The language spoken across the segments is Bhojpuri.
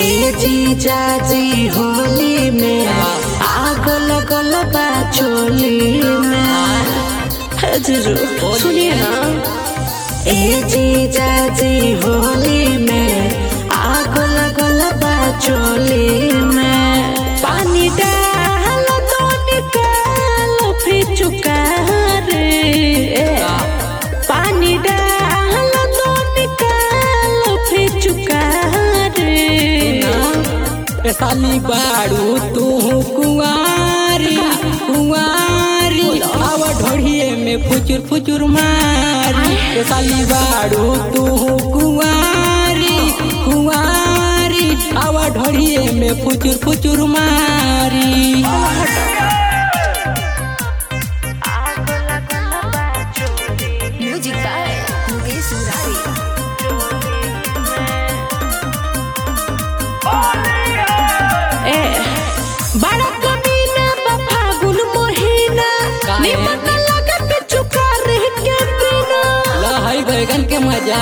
ए जीजा जी होली में आग लगल बा चोली में हे जीजू सुनिए ना ए जीजा जी होली में आग लगल बा चोली में पानी डाल तो निकाल फिर चुका रे पानी डाल तो निकाल फिर चुका रे ए साली बाड़ू तू कुंवारी कुंवारी आवा ढोढ़िए में फुचुर फुचुर मारी ए साली बाड़ू तू कुंवारी कुंवारी आवा ढोढ़िए में फुचुर फुचुर मारी म्यूजिक बाय मुकेश मुरारी ए बड़ा कमीना बा फागुन महीना काहे? निमन लगत चुका रह के बिना लहई बैगन के मजा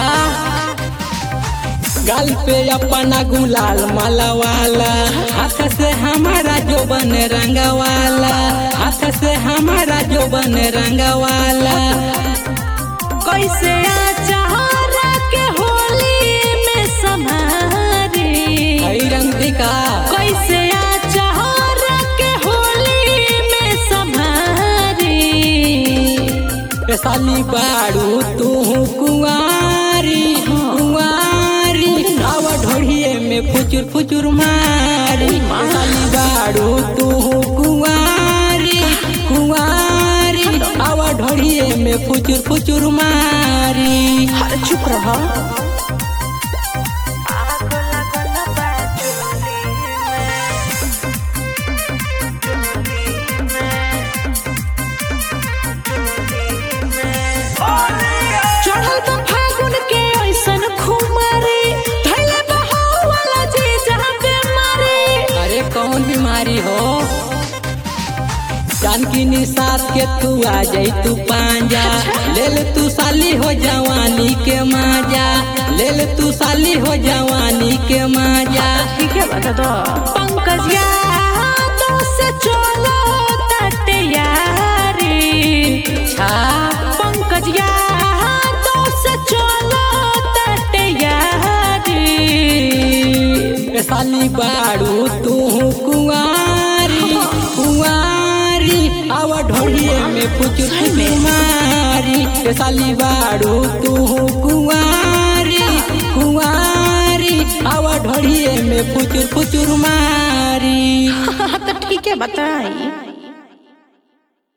गाल पे अपना गुलाल मालावाला हाथ से हमारा जो बन रंगवाला हाथ से हमारा जो बन रंगवाला कैसे आचारा के होली में समारी हई रंग दिखा कैसे आचारा के होली में समारी ए साली बाड़ू तू कुंवारी कुंवारी आव ढोढ़िए में फुचुर फुचुर मारी ए साली बाड़ू तू कुंवारी कुंवारी आव ढोढ़िए में फुचुर फुचुर मारी अरे चुप रहा चढ़ल बा फागुन के ऐसन खुमारी धैले बहाव वाला जी जहाँ बेमारी अरे कौन बीमारी हो जानकी निसात के तू आ जाई तू पांजा ले ले तू साली हो जवानी के माजा ले ले तू साली हो जवानी के माजा ठीक है बता दो पंकज यादों से चलो तट यारी छा पंकज यादों से चलो तट यारी ए साली बाड़ू तू कुंवारी कुंवारी आवा ढोढ़िए में फुचुर फुचुर मारी ए साली बाड़ू तू कुंवारी कुंवारी आवा ढोढ़िए में फुचुर फुचुर मारी तो ठीक है बताई